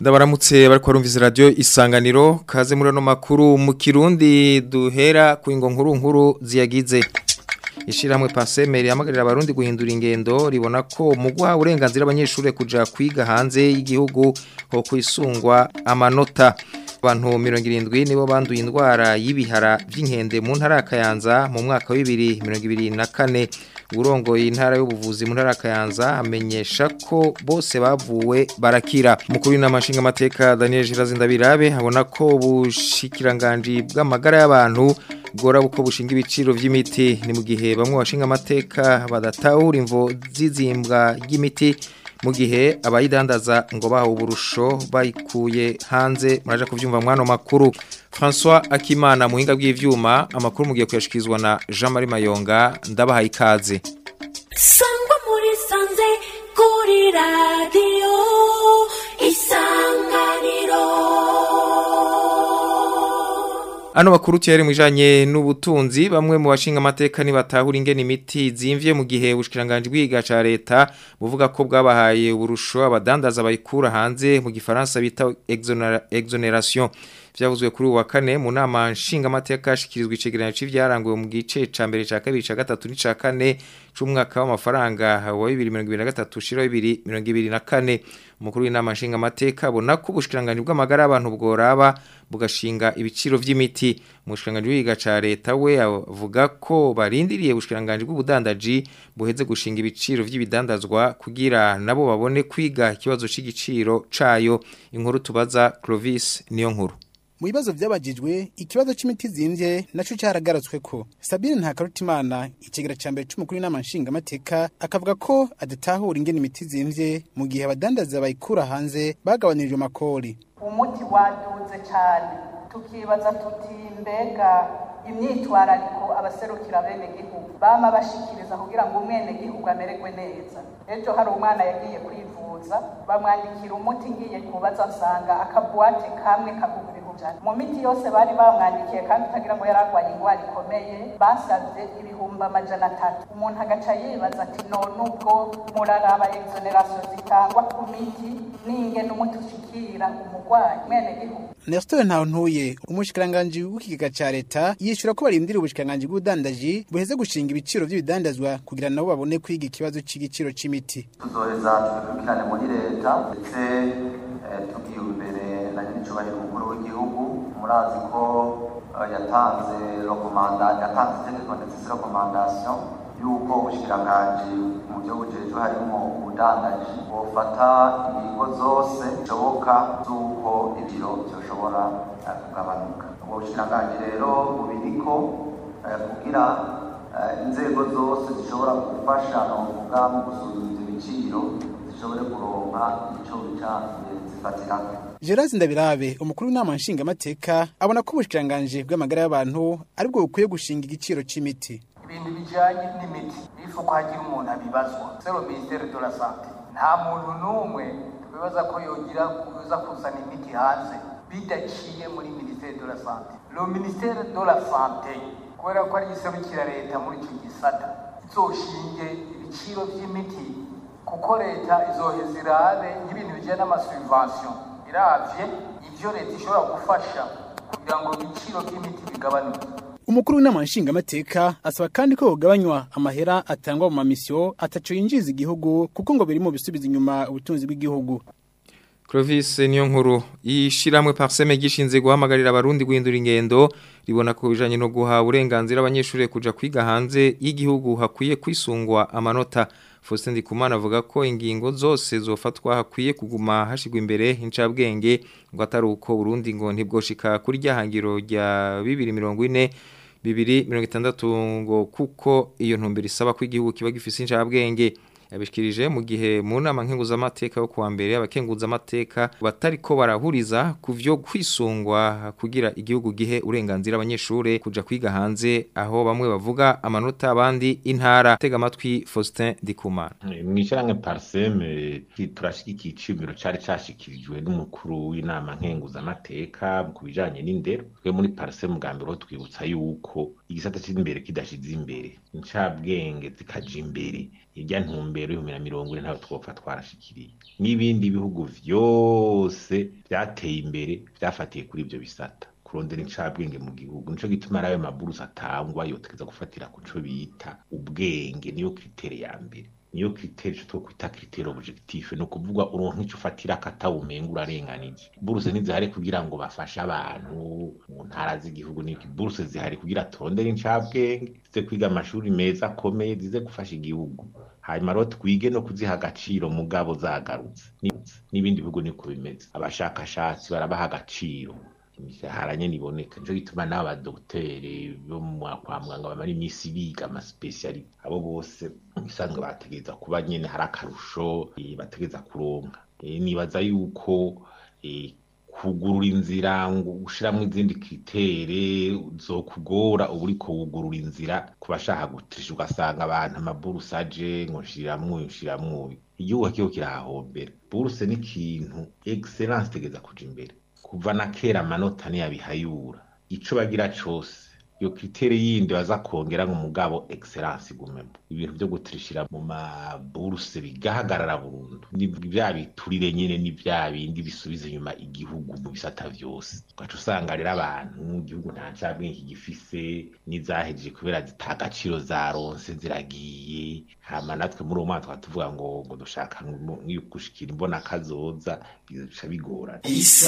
ndabaramutse bariko barumviza radio isanganiro kaze muri ano makuru mu kirundi duhera ku ingo nkuru nkuru ziyagize ishiramwe pasemeri yamagarira abarundi guhindura ingendo ribona ko mu guha uburenganzira abanyeshuri kuja kwiga hanze y'igihugu ho kwisungwa amanota abantu mirongo irindwi nibo banduye indwara y'ibihara by'inkende mu ntara ya Kayanza mu mwaka wa bibiri mirongo ibiri na kane uburongoye intara y'ubuvuzi mu ntara ya Kayanza amenyesha ko bose bavuwe barakira umukuru w'inama nshingamateka Daniel Jirazindabirabe abona ko ubushikiranganji bw'amagara y'abantu bwora buko bushinga ibiciro vy'imiti ni mu gihe bamwe bashinga amateka badatahura imvo zizimbwa ry'imiti mu gihe abayidandaza ngo bahawe uburusho bayikuye hanze muraje kuvyumva mwano makuru François Akimana muhinga bw'ivyuma amakuru mugiye kuyashikizwa na Jean Marie Mayonga ndabaha ikaze Sangwa muri sanze kuri radio isanganiro Ano makuru tiyari mwijanye n'ubutunzi bamwe mu bashinga amateka ni batahura ingene imiti zimvye mu gihe ubushikiranganje bwiga ca leta buvuga ko bwabahaye uburusho abadandaza bayikura hanze mu gifaransa bita exonera- exoneration vyavuzwe kuri uyu wa kane mu nama nshinga amateka yashikirizwa icegeranyo c'ivyaranguwe mu gice ca mbere ca kabiri ca gatatu n'ica kane c'umwaka w'amafaranga wa 2023 shiro 2024 umukuru w'inama nshinga amateka abona ko ubushikiranganje bw'amagara y'abantu bworaba bugashinga ibiciro vy'imiti umushikiranganje w'iga ca leta we avuga ko barindiriye ubushikiranganje bw'ubudandaji buheze gushinga ibiciro vy'ibidandazwa kugira nabo babone kwiga ikibazo c'igiciro cayo inkuru tubaza Clovis niyo nkuru mu bibazo byabagijwe ikibazo c'imiti zimvye naco caragarutswe ko Sabine Ntakarutimana ikigera ca mbere c'umukuru w'inama nshingamateka akavuga ko adatahura ingene imiti zimvye mu gihe abadandaza bayikura hanze bagabanirije amakori umuti waduze cyane tukibaza tuti mbega imyitwarariko abaserukira bene gihugu bama bashikiriza kugira ngo umwene gihugu amererwe neza ejo hari umwana yagiye kwivuza bamwandikira umuti ngiye kubaza nsanga akabuwate kamwe kagugura ijana mu miti yose bari bamwandikiye kandi utagira ngo yari arwaye indwara ikomeye basabye ibihumbi amajana atatu umuntu agaca yibaza ati none ubwo muraraba exoneration zitangwa ku miti n'ingene umuti ushikira umurwayi mwene gihugu Nestor Ntawuntuye umushikiranganje w'ikigega ca leta yishura ko barindira ubushikiranganje bw'ubudandaji buheze gushinga ibiciro vy'ibidandazwa kugira nabo babone kwiga ikibazo c'igiciro c'imiti tuzoheza tubikurikirane muri leta ndetse eh, tugiye imbere na nyiricubahiro umukuru w'igihugu murazi ko eh, yatanze rekomanda yatanze itegeko ndetse si rekomandasiyo yuko ubushikiranganje mu byo bujejwe harimo ubudandaji bufata ingingo zose zishoboka z'uko ibiro byoshobora eh, kugabanuka ubwo bushikiranganje rero bubiriko eh, kugira eh, inzego zose zishobora gufasha novuga mu gusuzuma ivyo biciro zishobore kuronka ico bica zifatirako Gerard Ndabirabe umukuru w'inama nshingamateka abona ko ubushikiranganje bw'amagara y'abantu aribwo bukwiye gushinga igiciro c'imiti ibintu bijanye n'imiti bifu ko hagira umuntu abibazwa sero ministere de la sante nta muntu n'umwe twibaza ko yogira kuza kuzana imiti hanze bidaciye muri ministere de la sante lo ministere de la sante kubera ko ari iserukira leta muri ico gisata izoshinge ibiciro vy'imiti kuko leta izoheza irabe nk'ibintu bijanye n'amasubvention iravye ivyo leta ishobora gufasha kugira ngo ibiciro vy'imiti bigabanuke umukuru w'inama nshingamateka asaba kandi ko hogabanywa amahera atangwa mu mamisiyo ataco yinjiza igihugu kuko ngo biri mu bisubiza inyuma ubutunzi bw'igihugu Clovis niyo nkuru ishiramwe parseme gishinze guhamagarira abarundi guhindura ingendo ribona ko bijanye no guha uburenganzira abanyeshuri kuja kwiga hanze y'igihugu hakwiye kwisungwa amanota Faustin Ndikumana avuga ko ingingo zose zofatwa hakwiye kuguma hashigwa imbere incabwenge ngo atari uko Burundi ngo ntibwoshika kuri ryahangiro rya 2040 bibiri mirongo itandatu ngo kuko iyo ntumbero isaba ko igihugu kiba gifise incabwenge yabishikirije mu gihe mu nama nkenguzamateka yo kuwa mbere abakenguzamateka batariko barahuriza ku vyo kwisungwa kugira igihugu gihe urenganzira abanyeshure kuja kwiga hanze aho bamwe bavuga amanota abandi intara tega amatwi Faustin Ndikumana mwishyirahamwe pariseme turashigikiye iciyumviro cari cashikirijwe n'umukuru w'inama nkenguzamateka ku bijanye n'indero twe muri pariseme bwa mbere ho twibutsa yuko igisata c'imbere kidashize imbere incabwenge zikaja imbere irya ntumbero ntumbero y'ibihumbi na mirongo ine ntayo twopfa twarashikiriye n'ibindi bihugu vyose vyateye imbere vyafatiye kuri ivyo bisata kurondera incabwenge mu gihugu nico gituma arayo maburusi atangwa yotegeza gufatira ku co bita ubwenge niyo kritere ya mbere niyo kritere ico twokwita kritere objectif ni ukuvuga uronka ico ufatira akatawumenga urarenganije buruse ntizihari kugira ngo bafashe abantu mu ntara z'igihugu n'iki buruse zihari kugira turondere incabwenge zize kwiga amashuri meza akomeye zize gufasha igihugu hanyuma rero twige no kuziha agaciro mugabo zagarutse Ni- n'ibindi bihugu niko bimeze abashakashatsi barabaha agaciro imishahara nyene iboneka nico gituma n'abo badogiteri bo mu kwa muganga bamara imisi biga amasipesiyalite abo bose bisanzwe bategereza kuba nyene hari akarusho eh, bategereza kuronka Eh, nibaza yuko eh, kugurura inzira ngo ushiramwo izindi kritere zokugora uba uriko wugurura inzira ku bashaka gutrisha ugasanga abantu amaburusi aje ngo nshiramwo nshiramwo uyu. igihugu kiho kirahahombera buruse ni ikintu excellence itegeza kuja imbere kuva na kera amanota ntiyabihayura ico bagira cose iyo kritere yindi baza kongera nk'umugabo excellence igumemo ibintu vyo gutirishira mu maburuse bigahagarara burundu ni vya biturire nyene ni vya bindi bisubiza inyuma igihugu mu bisata vyose ugaca usanga rero abantu igihugu nta ncabwenge gifise n'izahejeje kubera zita agaciro zaronse ziragiye hama natwe muri uwo mwaka tukaba tuvuga ngo ngo dushaka ngo- ngo gushikira imbona kazoza bica bigorana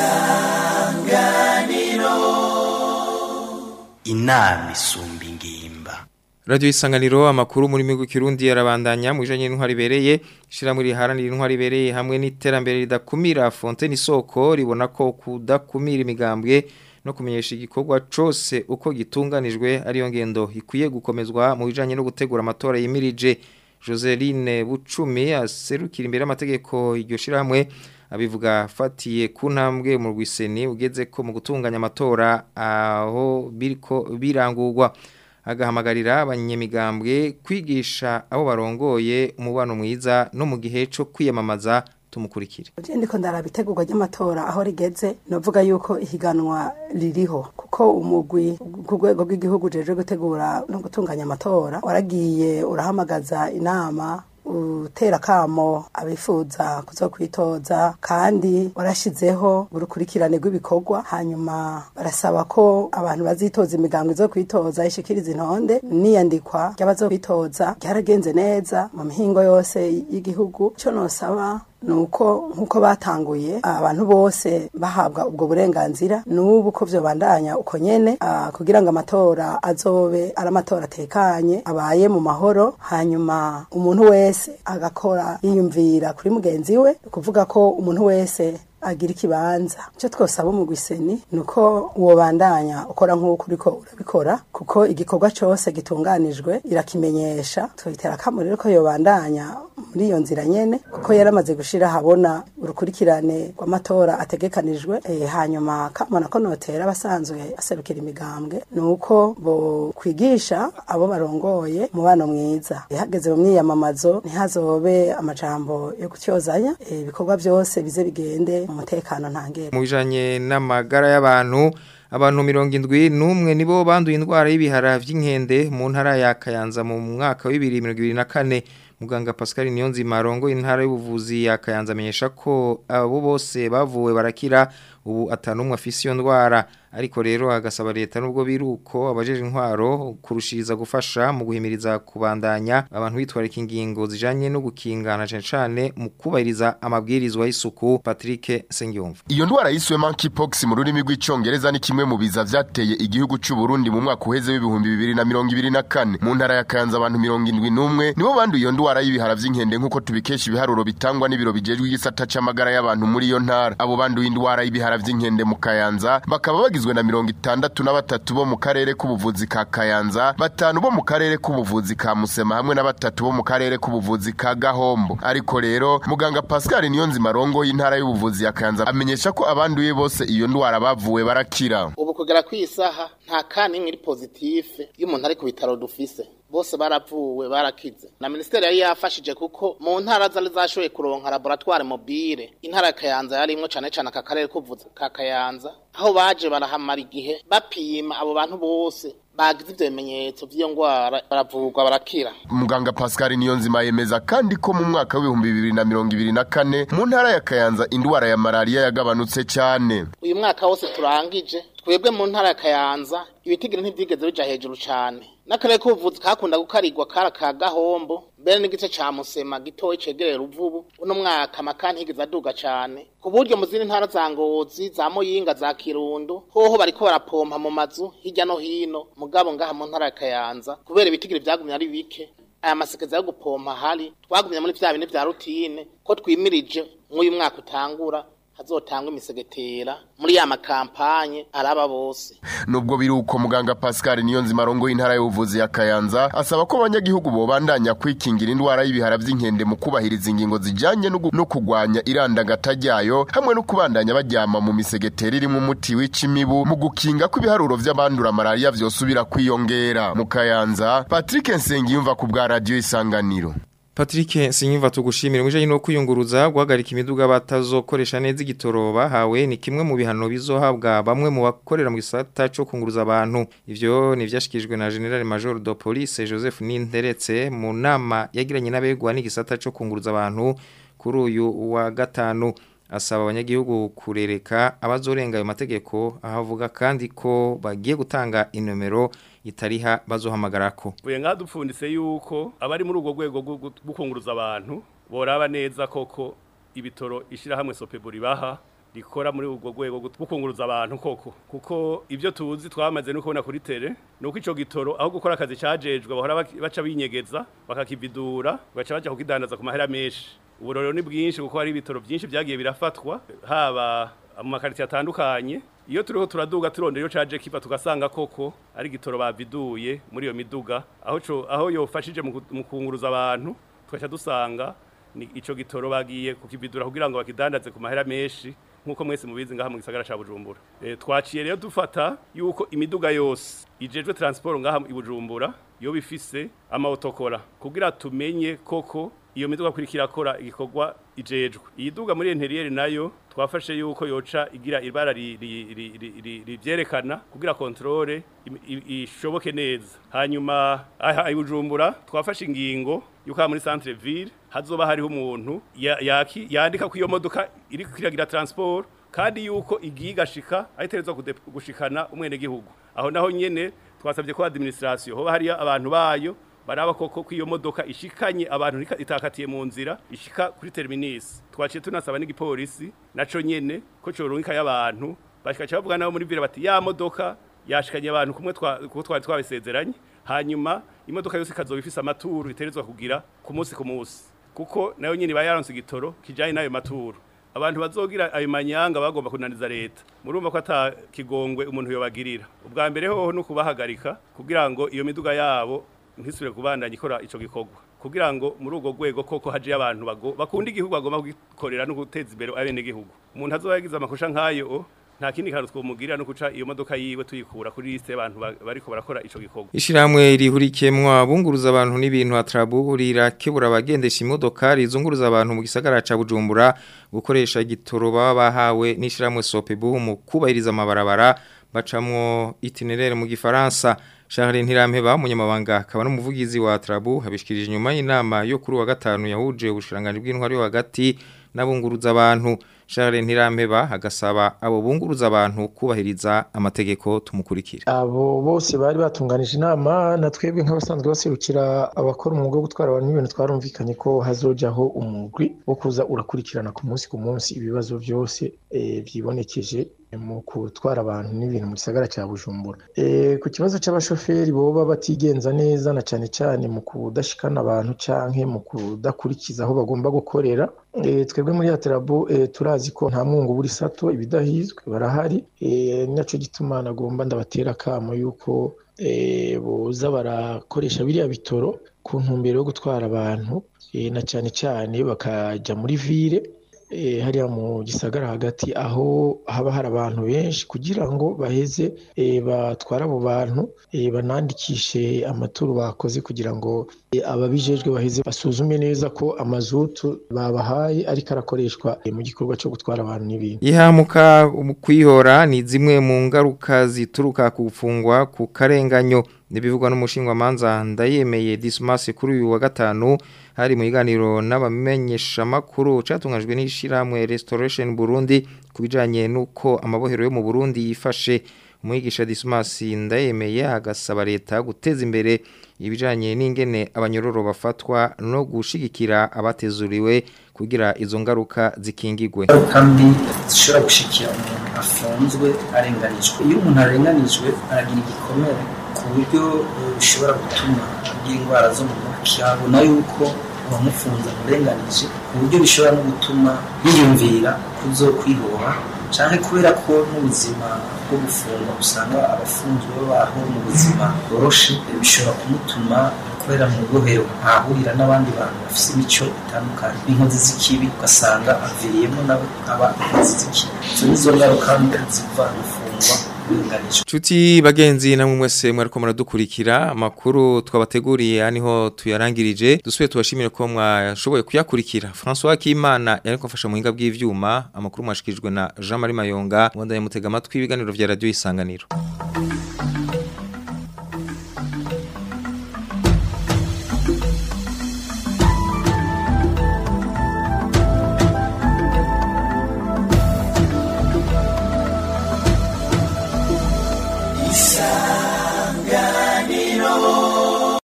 inama isumba ingimba Radio Isanganiro amakuru muri migu kirundi yarabandanya mu bijanye n'intwari bereye shiramwe riharanira intwari bereye hamwe n'iterambere ridakumira Fontaine Isoko ribona ko kudakumira imigambwe no kumenyesha igikorwa cose uko gitunganijwe ariyo ngendo ikwiye gukomezwa mu bijanye no gutegura amatora yimirije Joseline Bucumi aserukira imbere y'amategeko iryo shiramwe abivuga fatiye ku ntambwe mu rwiseni ugeze ko mu gutunganya amatora aho biriko birangurwa agahamagarira abanyamigambwe kwigisha abo barongoye umubano mwiza no mu gihe cyo kwiyamamaza tumukurikire Je ndiko ndaraba itegurwa ry'amatora aho rigeze novuga yuko ihiganwa ririho kuko umugwi ku rwego rw'igihugu jeje gutegura no gutunganya amatora waragiye urahamagaza inama utera kamo abifuza kuzokwitoza kandi warashizeho urukurikirane rw'ibikorwa hanyuma barasaba ko abantu bazitoza imigango izo kwitoza ishikiriza intonde n'iyandikwa ry'abazokwitoza ryaragenze neza mu mihingo yose y'igihugu cyo nosaba nuko nkuko batanguye abantu bose bahabwa ubwo burenganzira n'ubu ko vyobandanya uko nyene ah, kugira ngo amatora azobe ari amatora atekanye abaye mu mahoro hanyuma umuntu wese agakora yiyumvira kuri mugenzi we kuvuga ko umuntu wese agira ikibanza icyo twosaba mu gwiseni ni uko wobandanya ukora nk'uko uriko urabikora kuko igikorwa cyose gitunganijwe irakimenyesha twitera akamo rero ko yobandanya muri iyo nzira nyene kuko yaramaze gushira habona urukurikirane rw'amatora ategekanijwe e, hanyuma kamona ko notera abasanzwe aserukira imigambwe ni uko bo kwigisha abo barongoye umubano mwiza ihageze mu myiyamamazo ntihazobe amajambo yo kutyozanya e, ibikorwa byose bize bigende mu mutekano ntangere mu bijanye n'amagara y'abantu abantu mirongo indwi n'umwe nibo banduye indwara y'ibihara vy'inkende mu ntara ya Kayanza mu mwaka wa 2024 muganga Pascal Niyonzima arongoye intara y'ubuvuzi ya Kayanza amenyesha ko abo bose bavuwe barakira ubu atanumwe afise iyo ndwara ariko rero agasaba leta nubwo biruko abajeje intwaro kurushiriza gufasha mu guhimiriza kubandanya abantu bitwarika ingingo zijanye no gukingana cyane cyane mu kubahiriza amabwirizwa y'isuku Patrick Sengiyumva Iyo ndwara yiswe monkeypox mu rurimi rw'icongereza ni kimwe mu biza vyateye igihugu c'u Burundi mu mwaka uheze w'ibihumbi bibiri na mirongo ibiri na kane mu ntara ya Kayanza abantu mirongo indwi n'umwe nibo banduye iyo ndwara y'ibihara vy'inkende nk'uko tubikesha ibiharuro bitangwa n'ibiro bijejwe igisata c'amagara y'abantu muri iyo ntara abo banduye indwara y'ibihara vy'inkende mu Kayanza bakaba bagizwe na mirongo itandatu na batatu bo mu karere k'ubuvuzi ka Kayanza batanu bo mu karere k'ubuvuzi ka Musema hamwe na batatu bo mu karere k'ubuvuzi ka Gahombo ariko rero muganga Pascal Niyonzima rongo y'intara y'ubuvuzi ya Kayanza amenyesha ko abanduye bose iyo ndwara bavuwe barakira ubu kugera ku isaha nta ka n'imwe iri pozitife iyo umuntu ari ku bitaro dufise bose baravuwe barakize na minisiteri yari yafashije kuko mu ntara zari zashoboye kuronka laboratoire mobile intara ya kayanza yarimwo cane cane aka karere kuvuza ka kayanza aho baje barahamara igihe bapima abo bantu bose bagize ivyo bimenyetso vy'iyo ngwara baravurwa barakira muganga pascal niyonzima yemeza kandi ko mu mwaka w'ibihumbi bibiri na mirongo ibiri na kane mu ntara ya kayanza indwara ya malariya yagabanutse cyane uyu mwaka wose turangije twebwe mu ntara ya kayanza ibitigiri ntivyigeze bija hejuru cane n'akarere k'ubuvuzi kakunda gukarigwa kara ka gahombo mbere n'igice ca musema gitoyi cegereye ruvubu uno mwaka amakani ntigeze aduga cane ku buryo mu zindi ntara za ngozi za muyinga za kirundo hoho bariko barapompa mu mazu hirya no hino mugabo ngaha mu ntara ya kayanza kubera ibitigiri vyagumye ari bike aya masekeza yo gupompa hari twagumye muri vya bine vya rutine ko twimirije mw'uyu mwaka utangura hazotangwa imisegetera muri ya makampanye araba bose nubwo biri uko muganga pascal niyonzima arongoye intara y'ubuvuzi ya kayanza asaba ko abanyagihugu bobandanya kwikingira indwara y'ibihara vy'inkende mu kubahiriza ingingo zijanye no gu- no kugwanya irandagata ryayo hamwe no kubandanya baryama mu misegetera irimwo umuti wica imibu mu gukinga ko ibiharuro vy'abandura malariya vyosubira kwiyongera mu kayanza patrick nsengiyumva ku bwa radiyo isanganiro Patrick Sinyumva tugushimira mwijanye no kuyunguruza guhagarika imiduga batazokoresha neza igitoro bahawe ni kimwe mu bihano bizohabwa bamwe mu bakorera mu gisata cyo kunguruza abantu ivyo nivyashikijwe na General Major de Police Joseph Ninteretse mu nama yagiranye n'abegwa n'igisata cyo kunguruza abantu kuri uyu wa gatanu asaba abanyagihugu kurereka abazorenga ayo mategeko ahavuga kandi ko bagiye gutanga inomero itariha bazohamagarako Buye nka dupfundise yuko abari muri urwo rwego rwo gu- gukunguruza abantu boraba neza koko ibitoro ishirahamwe Sopeburi baha rikora muri urwo rwego gu- gukunguruza abantu koko kuko ivyo tuzi twamaze no kubona kuri tele nuko ico gitoro aho gukora akazi cajejwe bahora baki- baca binyegeza bakakividura baca baja kukidandaza ku mahera menshi uburorero ni bwinshi kuko hari ibitoro byinshi byagiye birafatwa haba mu makariti atandukanye iyo turiho turaduga turondera iyo caje kiva tugasanga koko ari gitoro baviduye muri iyo miduga aho co aho yofashije mu ku- mu kunguruza abantu tugaca dusanga ni ico gitoro bagiye kukividura kugira ngo bakidandaze ku mahera menshi nkuko mwese mubizi ngaha mu gisagara ca Bujumbura e, twaciye rero dufata yuko imiduga yose ijejwe transport ngaha i Bujumbura yo bifise amaotokora kugira tumenye koko iyo miduga kurikira akora igikorwa ijejwe iyi duga muri interieur nayo twafashe yuko yoca igira ibara ri- ri- ri- ri- ri- rivyerekana kugira controle im- i- ishoboke neza hanyuma aha i Bujumbura twafashe ingingo yuko aha muri centre ville hazoba hariho umuntu ya- yaki- yandika ko iyo modoka iri kwiragira transport kandi yuko igiye igashika ayiterezwa gushikana umwene gihugu aho naho nyene twasabye ko administration hoba hariya abantu bayo baraba koko ko iyo modoka ishikanye abantu nika- itakatiye mu nzira ishika kuri terminus twaciye tunasaba n'igipolisi naco nyene ko corunka y'abantu bashikaje bavuga nabo muri vile bati ya modoka yashikanye abantu kumwe twa- kuko twari twabisezeranye hanyuma imodoka yose ikazoba ifise amaturu iterezwa kugira ku munsi ku munsi kuko nayo nyene bayaronse igitoro kijanye n'ayo maturu abantu bazogira ayo manyanga bagomba kunaniza leta murumva ko ata kigongwe umuntu yobagirira ubwa mbere hoho no kubahagarika kugira ngo iyo miduga yabo ntisubire kubandanya ikora ico gikorwa kugira ngo muri urwo rwego koko haje abantu bago- bakunda igihugu bagomba kugikorera no guteza imbere abene gihugu umuntu azoba yagize amakosha nk'ayo nta kindi kantu twomugirira no kuca iyo modoka yiwe tuyikura kuri liste y'abantu ba- bariko barakora ico gikorwa Ishiramwe rihurikemwa bunguruza abantu n'ibintu atrabu rirakebura abagendesha imodoka rizunguruza abantu mu gisagara ca Bujumbura gukoresha igitoro baba bahawe n'ishiramwe Sopebu mu kubahiriza amabarabara bacamwo itinerere mu gifaransa Charles Ntirampeba umunyamabanga akaba n'umuvugizi wa Atrabu habishikirije inyuma y'inama yo kuri wa gatanu yahuje ubushiranganje bw'intwari yo hagati n'abunguruza abantu Charles Ntirampeba agasaba abo bunguruza abantu kubahiriza amategeko tumukurikira abo bose bari batunganije inama na twebwe nk'abasanzwe baserukira abakora umwuga wo gutwara abantu n'ibintu twarumvikanye ko hazojaho umugwi wo kuza urakurikirana ku munsi ku munsi ibibazo byose eh, vyibonekeje mu gutwara abantu n'ibintu mu gisagara cya Bujumbura Eh, ku kibazo c'abashoferi boba batigenza neza na cane cane mu kudashikana abantu canke mu kudakurikiza aho bagomba gukorera Eh, twebwe muri Atrabo eh, turazi ko nta mwungu buri sato ibidahizwe barahari Eh, naco gituma nagomba ndabatera akamo yuko eh, boza barakoresha biriya bitoro ku ntumbero yo gutwara abantu eh, na cane cane bakaja muri vire eh, hariya mu gisagara hagati aho haba hari abantu benshi kugira ngo baheze eh, batware abo bantu eh, banandikishe amaturo bakoze kugira ngo eh, ababijejwe baheze basuzume neza ko amazutu babahaye ariko arakoreshwa eh, mu gikorwa cyo gutwara abantu n'ibintu Ihamuka mu kwihora ni zimwe mu ngaruka zituruka ku gufungwa ku karenganyo nibivugwa n'umushinga manza ndayemeye Dismas kuri uyu wa gatanu hari mu iganiro n'abamenyesha makuru catungajwe n'ishiramwe Restoration Burundi kubijanye nuko amabohero yo mu Burundi yifashe umwigisha Dismas ndayemeye agasaba leta guteza imbere ibijanye n'ingene abanyororo bafatwa no gushigikira abatezuriwe kugira izo ngaruka zikingigwe kandi zishobora gushikira umuntu afunzwe arenganijwe iyo umuntu arenganijwe aragira igikomere ku buryo eh, bishobora gutuma agira indwara zo mu mutwe abona yuko uwamufunze amurenganije ku buryo bishobora no gutuma yiyumvira kuzokwiboha cyane kubera ko n'ubuzima bwo gufungwa usanga abafunzwe babaho mu buzima bworoshe eh, bishobora kumutuma kubera mu bohero ahahurira n'abandi bantu bafite imico itandukanye n'inkozi z'ikibi ugasanga aviriyemo nawe aba inkozi z'ikibi izo nizo ngaruka mbi ziva gufungwa urenganijwe Chuti bagenzi namwe mwese mwariko muradukurikira amakuru twabateguriye aniho tuyarangirije dusuye tubashimire ko mwashoboye kuyakurikira François Kimana yariko afasha mu hinga bw'ivyuma amakuru mwashikijwe na Jean Marie Mayonga wanda yamutega amatwi ibiganiro vya radio isanganiro